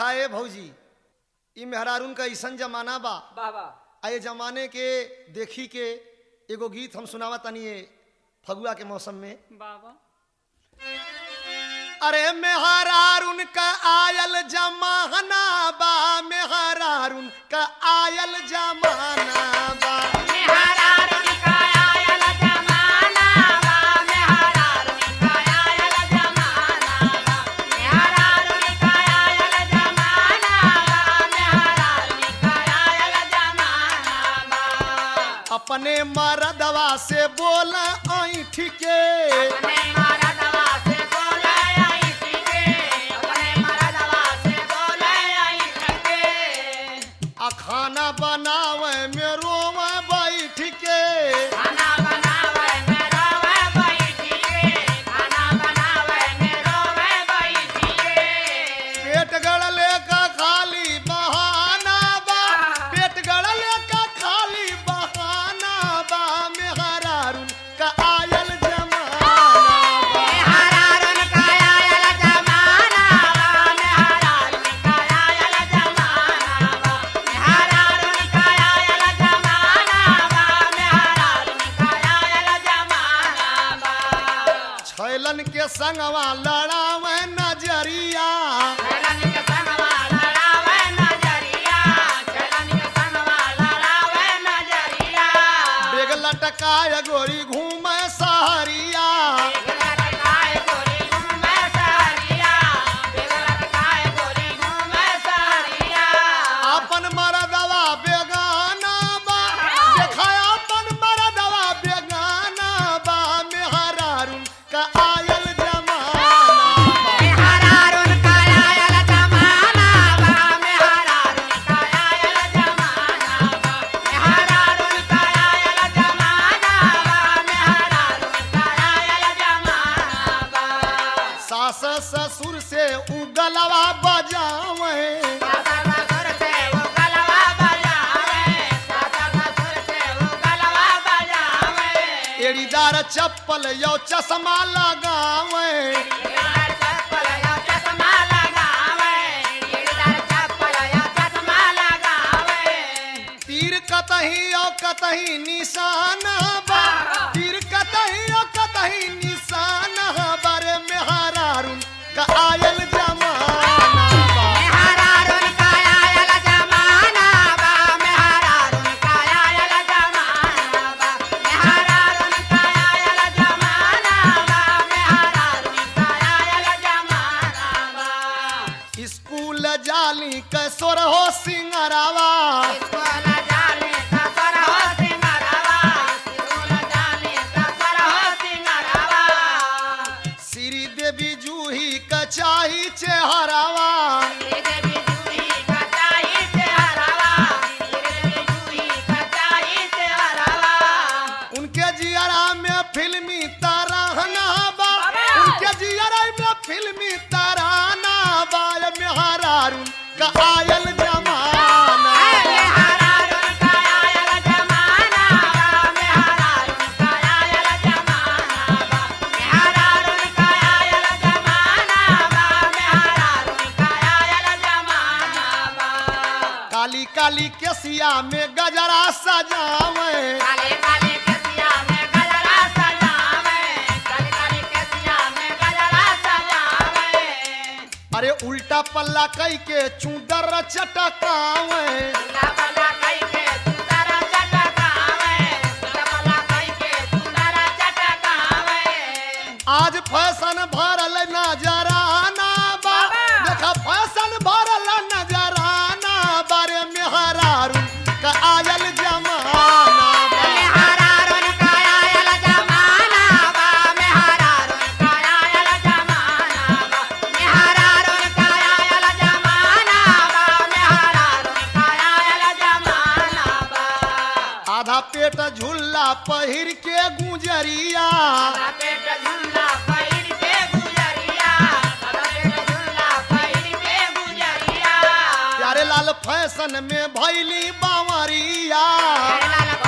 कहा ए भौजी ई मेहरारून का ऐसन जमाना बा वाह वाह आ ये जमाने के देखी के एगो गीत हम सुनावा तनी ये फगुआ के मौसम में बाबा अरे मेहरारून का आयल जमाना बा मेहरारून का आयल जमाना बा अपने मरदवा से बोल ऐठ के आ खाना बनावे में रोवे बैठ के पेट गड़ले का खाली बहाना बा पेट गड़ले का खाली बहाना बा मेहरारून का आयल जमाना बा छैलन के संगवा लड़ावे नजरिया बेग लटकाय गोरी घूमे सहरिया अपन मरदवा बेगाना बा देखा अपन मरदवा बेगाना बा मेहरारून का आयल जमाना बा सास ससुर से उगलवा बजावे एड़ीदार चप्पल यो चश्मा लगावे तीर कतही ओ कतही निशान बा तीर कतही ओ कतही निशान बारे मेहरारून का आयल जमाना बा स्कूल जाली कसोर हो सिंगरावा श्री देवी जूही कचाही चेहरावा उनके जियरा में फिल्मी तराहना बा उनके जियरा में फिल्मी तराना बा ये मेहरारून का आयल जमाना बा। काली काली केसिया में गजरा सजावे काले काले कसिया में गजरा सजावे काले काले कसिया में गजरा सजावे अरे उल्टा पल्ला कई के चूदर चटकावे ला बला कई के सुंदर चटकावे ला बला कई के सुंदर चटकावे आज फैशन भरल नजराना बा देखा फैशन भरल नजराना बारे मेहरारून का आयल जमाना बा हरारन कायल जमाना बा में हरारन कायल जमाना बा में हरारन कायल जमाना बा में हरारन कायल जमाना बा आधा पेट झुल्ला पहिर के गुजरिया सदा पेट झुल्ला पैर के गुजरिया सदा पेट झुल्ला पैर के गुजरिया प्यारे लाल फैशन में भैली बावरिया लाल